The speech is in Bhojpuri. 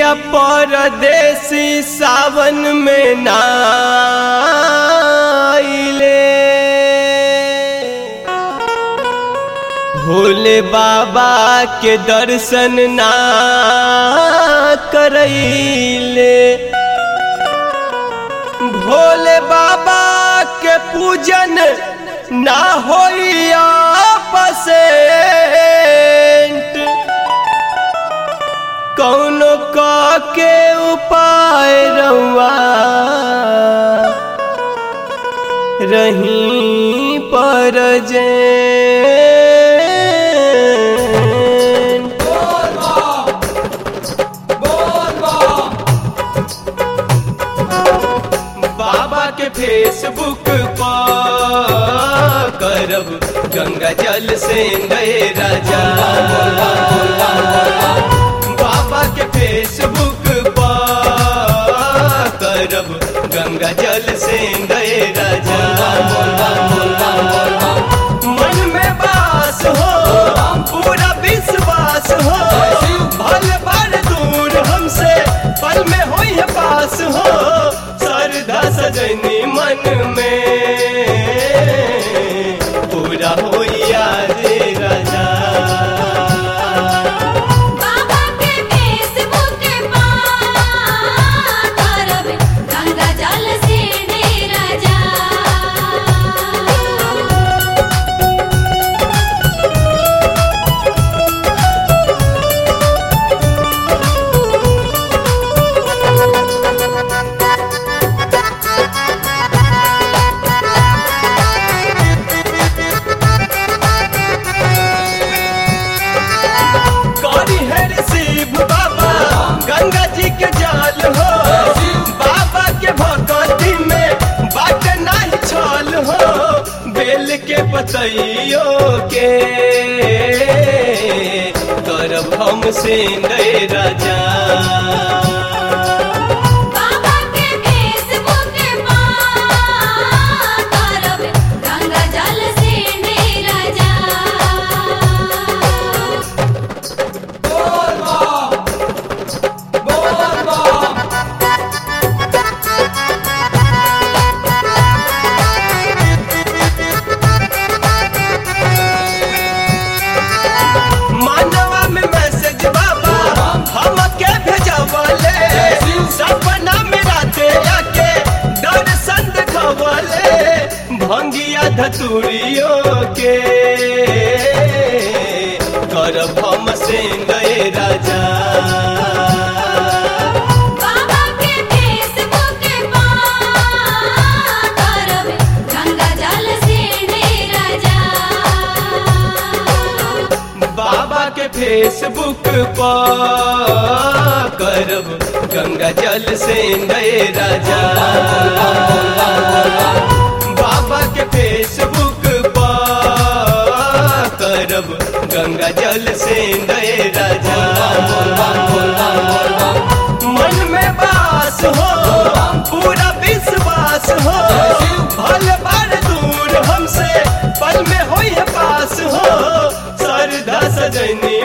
पिया परदेसी सावन में नाइले भोले बाबा के दर्शन ना करैले भोले बाबा के पूजन ना होइया पसेंट कौनो क के उपाय रउआ रही पर जे बाबा के फेसबुक पर करब गंगा जल से गए राजा बाबा के फेसबुक पर करब गंगा जल से गए राजा मन में बास हो पूरा विश्वास हो भल भर दूर हमसे पल में हो पास हो सरदा सजनी मन में पूरा हो रे राजा बाबा के फेसबुक पर करब गंगा जल से डेरा जा करी है शिव बाबा गंगा जी के जाल हो बाबा के भगवती में बाट नहीं छल हो बेल के पतइयो के करब हम से राजा बाबा के फेसबुक पर करब गंगा जल से डेरा जा मानवा में मैसेज बाबा हम के भेजवले सपना में राते आके दर्शन देखवले भंगिया धतुरियो के करब हम से गए राजा बाबा के फेसबुक पर करब गंगा जल से डेरा जा बाबा के फेसबुक पर करब गंगा जल से गए राजा बाबा के फेसबुक पर करब गंगा जल से गए राजा मन में बास हो पूरा विश्वास हो भल भर दूर हमसे पल में हो पास हो सरदा सजनी